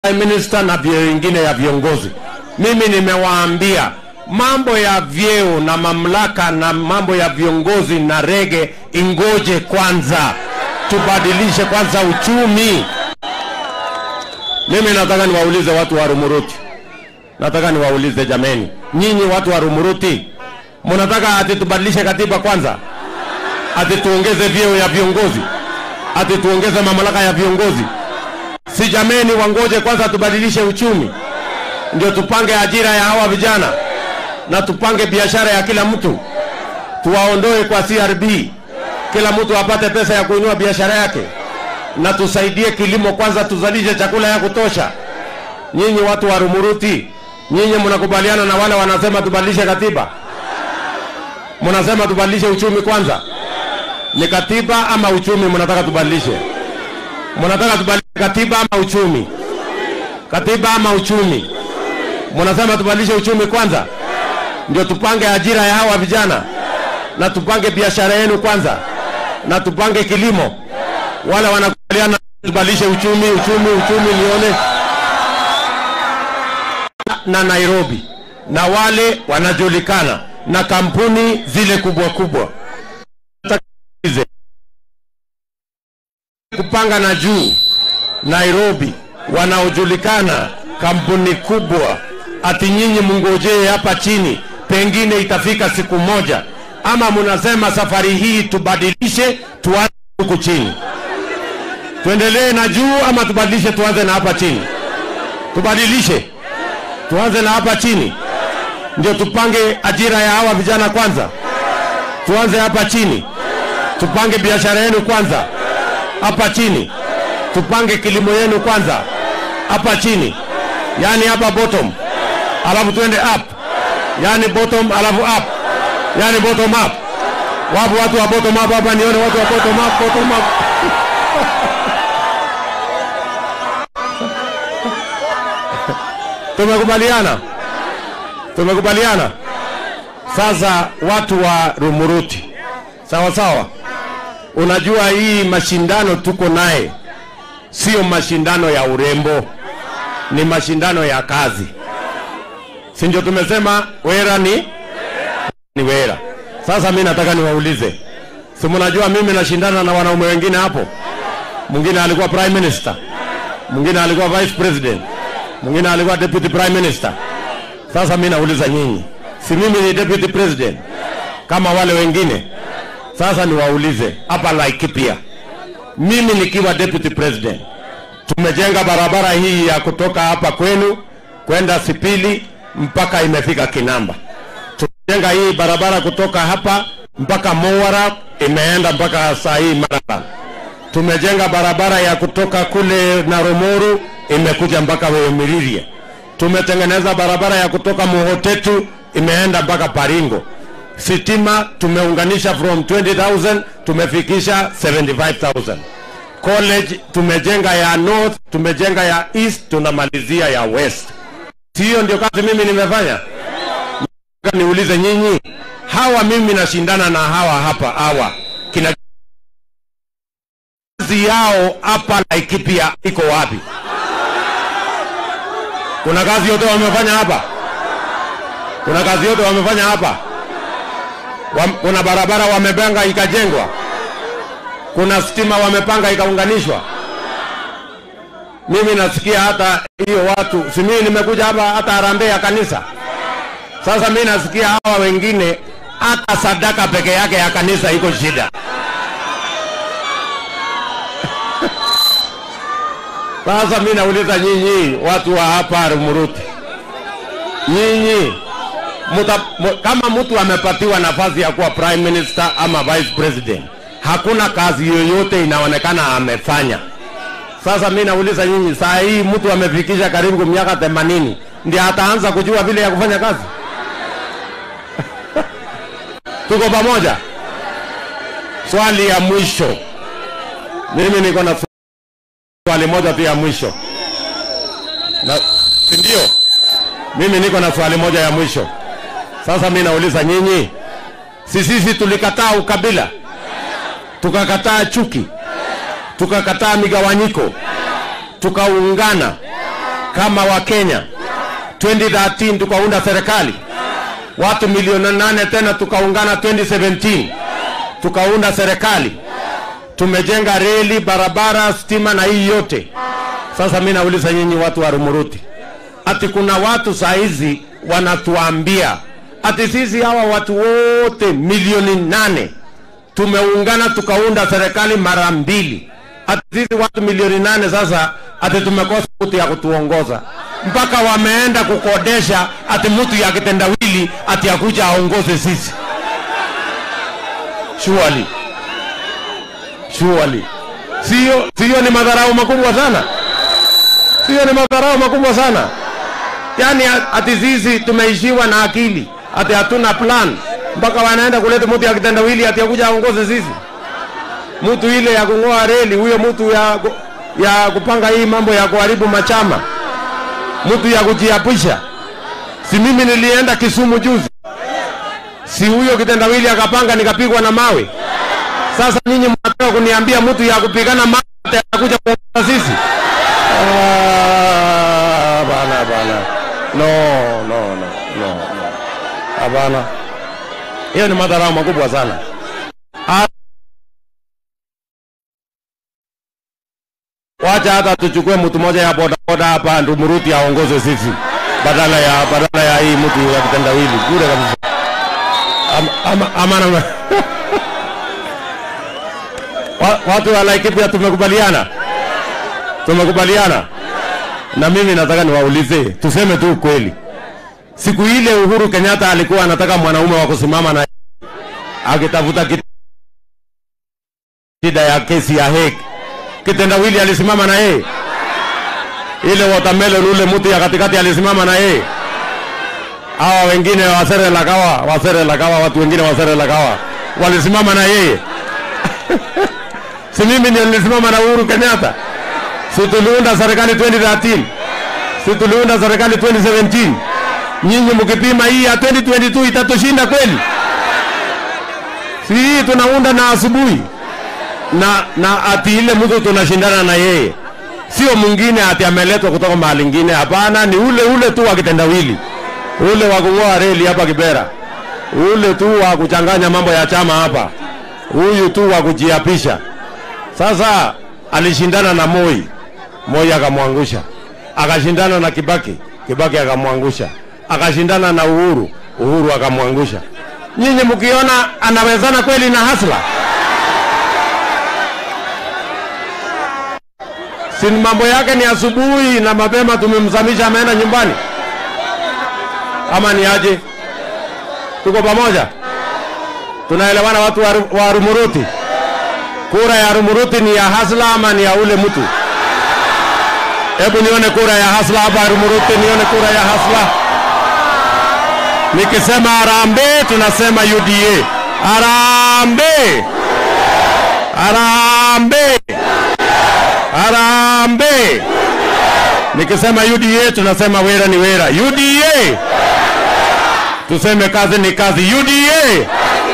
prime minister na vyeo vingine ya viongozi. Mimi nimewaambia mambo ya vyeo na mamlaka na mambo ya viongozi na rege ingoje kwanza, tubadilishe kwanza uchumi. Mimi nataka niwaulize watu wa Rumuruti, nataka niwaulize jameni, nyinyi watu wa Rumuruti, mnataka ati tubadilishe katiba kwanza, ati tuongeze vyeo ya viongozi, ati tuongeze mamlaka ya viongozi? Si jameni, wangoje kwanza tubadilishe uchumi, ndio tupange ajira ya hawa vijana na tupange biashara ya kila mtu, tuwaondoe kwa CRB, kila mtu apate pesa ya kuinua biashara yake, na tusaidie kilimo kwanza, tuzalishe chakula ya kutosha. Nyinyi watu wa Rumuruti, nyinyi mnakubaliana na wale wanasema tubadilishe katiba? Mnasema tubadilishe uchumi kwanza? Ni katiba ama uchumi mnataka tubadilishe? Mnataka tubadilishe katiba ama uchumi? Katiba ama uchumi? Mnasema tubadilishe uchumi kwanza, ndio tupange ajira ya hawa vijana na tupange biashara yenu kwanza na tupange kilimo. Wale wanakubaliana tubadilishe uchumi, uchumi, uchumi, nione na Nairobi na wale wanajulikana na kampuni zile kubwa kubwa Nataka kupanga na juu Nairobi wanaojulikana kampuni kubwa, ati nyinyi mngojee hapa chini, pengine itafika siku moja, ama mnasema safari hii tubadilishe, tuanze huku chini, tuendelee na juu, ama tubadilishe, tuanze na hapa chini? Tubadilishe, tuanze na hapa chini, ndio tupange ajira ya hawa vijana kwanza, tuanze hapa chini, tupange biashara yenu kwanza hapa chini, tupange kilimo yenu kwanza hapa chini, yani hapa bottom, alafu tuende up, yani bottom alafu up, yani bottom up. Wapo watu wa bottom up hapa? Nione watu wa bottom up, bottom up. Tumekubaliana, tumekubaliana. Sasa watu wa Rumuruti, sawa sawa. Unajua hii mashindano tuko naye sio mashindano ya urembo, ni mashindano ya kazi, si ndio? Tumesema wera ni ni wera. Sasa mi nataka niwaulize, si mnajua mimi nashindana na wanaume wengine hapo? Mwingine alikuwa prime minister, mwingine alikuwa vice president, mwingine alikuwa deputy prime minister. Sasa mi nauliza nyinyi, si mimi ni deputy president kama wale wengine? Sasa niwaulize hapa Laikipia, mimi nikiwa deputy president, tumejenga barabara hii ya kutoka hapa kwenu kwenda Sipili mpaka imefika Kinamba. Tumejenga hii barabara kutoka hapa mpaka Mowara, imeenda mpaka saa hii Maraba. Tumejenga barabara ya kutoka kule Narumoru imekuja mpaka Weumiririe. Tumetengeneza barabara ya kutoka Muhotetu imeenda mpaka Paringo. Sitima tumeunganisha from 20,000 tumefikisha 75,000. College tumejenga ya north, tumejenga ya east, tunamalizia ya west. Hiyo ndio kazi mimi nimefanya. Nataka Niulize nyinyi, hawa mimi nashindana na hawa hapa, hawa kina kazi yao hapa Laikipia iko wapi? Kuna kazi yote wamefanya hapa? Kuna kazi yote wamefanya hapa? Wam, kuna barabara wamepanga ikajengwa? Kuna stima wamepanga ikaunganishwa? Mimi nasikia hata hiyo watu, si mimi nimekuja hapa hata harambee ya kanisa. Sasa mimi nasikia hawa wengine hata sadaka peke yake ya kanisa iko shida. Sasa mimi nauliza nyinyi watu wa hapa Rumuruti, nyinyi muta, mu, kama mtu amepatiwa nafasi ya kuwa prime minister ama vice president, hakuna kazi yoyote inaonekana amefanya. Sasa mimi nauliza nyinyi, saa hii mtu amefikisha karibu miaka themanini ndio ataanza kujua vile ya kufanya kazi? Tuko pamoja? Swali ya mwisho, mimi niko na swali moja tu ya mwisho, na si ndio? Mimi niko na swali moja ya mwisho. Sasa mimi nauliza nyinyi, si sisi tulikataa ukabila, tukakataa chuki, tukakataa migawanyiko, tukaungana kama Wakenya. 2013 tukaunda serikali watu milioni nane tena tukaungana 2017 tukaunda serikali, tumejenga reli, barabara, stima na hii yote. Sasa mimi nauliza nyinyi watu wa Rumuruti, ati kuna watu saa hizi wanatuambia ati sisi hawa watu wote milioni nane tumeungana tukaunda serikali mara mbili, ati sisi watu milioni nane sasa ati tumekosa mtu ya kutuongoza mpaka wameenda kukodesha ati mtu ya kitendawili ati akuja aongoze sisi. Surely, surely, sio sio? Ni madharau makubwa sana, sio? Ni madharau makubwa sana. Yani ati sisi tumeishiwa na akili, ati hatuna plan, mpaka wanaenda kuleta mtu ya kitendawili ati akuja aongoze sisi. Mtu ile ya kung'oa reli, huyo mtu ya, ya kupanga hii mambo ya kuharibu machama mtu ya kujiapisha. Si mimi nilienda Kisumu juzi, si huyo kitendawili akapanga nikapigwa na mawe. Sasa nyinyi mnataka kuniambia mtu ya kupigana mawe atakuja kuongoza sisi? Ah, bana bana, no no no no, no. Hapana, hiyo ni madharau makubwa sana. Ah, Wacha hata tuchukue mtu mmoja ya bodaboda hapa Ndumuruti aongoze sisi badala ya badala ya hii mtu ya kitendawili bure kabisa. Ama, ama, ama, ama. Watu wa Laikipia tumekubaliana, tumekubaliana. Na mimi nataka niwaulize, tuseme tu ukweli. Siku ile Uhuru Kenyatta alikuwa anataka mwanaume wa kusimama na akitafuta shida ya kesi ya Hague kitendawili alisimama na yeye, ile watermelon ule mtu ya katikati alisimama na yeye. Hawa wengine wasere la kawa, wasere la kawa, watu wengine wasere la kawa walisimama na yeye si mimi ndio nilisimama na Uhuru Kenyatta? Si tuliunda serikali 2013? Si tuliunda serikali 2017? Nyinyi mkipima hii ya 2022 itatushinda kweli? Si hii tunaunda na asubuhi na na ati ile mtu tunashindana na yeye, sio mwingine ati ameletwa kutoka mahali ingine. Hapana, ni ule ule tu wa kitendawili, ule wa kung'oa reli hapa Kibera, ule tu wa kuchanganya mambo ya chama hapa, huyu tu wa kujiapisha. Sasa alishindana na Moi, Moi akamwangusha, akashindana na Kibaki, Kibaki akamwangusha, akashindana na Uhuru, Uhuru akamwangusha. Nyinyi mkiona anawezana kweli na Hasla? si mambo yake ni asubuhi na mapema tumemzamisha ameenda nyumbani, ama ni aje? Tuko pamoja, tunaelewana watu wa, wa Rumuruti? Kura ya Rumuruti ni ya Hasla ama ni ya ule mtu? Hebu nione kura ya Hasla hapa Rumuruti, nione kura ya Hasla. Nikisema harambee, tunasema UDA. Harambee, harambee Harambe. Nikisema UDA tunasema wera ni wera. UDA. Tuseme kazi ni kazi. UDA.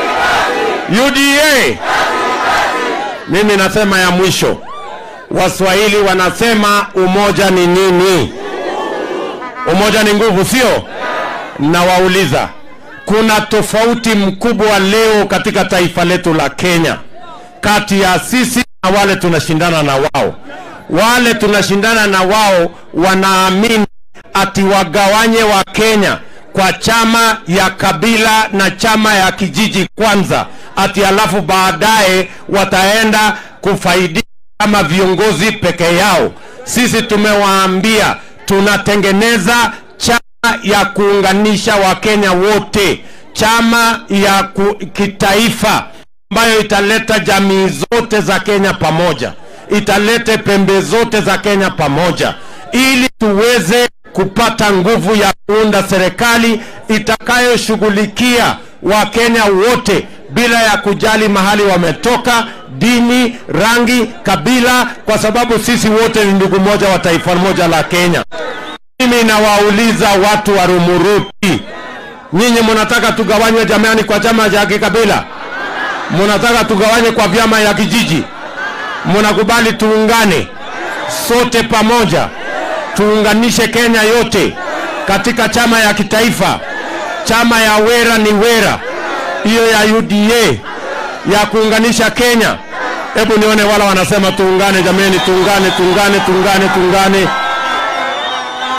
UDA. Mimi nasema ya mwisho. Waswahili wanasema umoja ni nini? Umoja ni nguvu, sio? Nawauliza, kuna tofauti mkubwa leo katika taifa letu la Kenya kati ya sisi na wale tunashindana na wao. Wale tunashindana na wao wanaamini ati wagawanye wa Kenya kwa chama ya kabila na chama ya kijiji kwanza, ati alafu baadaye wataenda kufaidika kama viongozi peke yao. Sisi tumewaambia tunatengeneza chama ya kuunganisha Wakenya wote, chama ya ku, kitaifa ambayo italeta jamii zote za Kenya pamoja, italete pembe zote za Kenya pamoja, ili tuweze kupata nguvu ya kuunda serikali itakayoshughulikia Wakenya wote bila ya kujali mahali wametoka, dini, rangi, kabila, kwa sababu sisi wote ni ndugu moja wa taifa moja la Kenya. Mimi nawauliza watu wa Rumuruti, nyinyi mnataka tugawanywe jamani kwa chama cha kikabila? Mnataka tugawanye kwa vyama ya kijiji? Mnakubali tuungane sote pamoja tuunganishe Kenya yote katika chama ya kitaifa, chama ya Wera ni Wera, hiyo ya UDA ya kuunganisha Kenya. Hebu nione wala wanasema tuungane, jameni, tuungane, tuungane, tuungane, tuungane.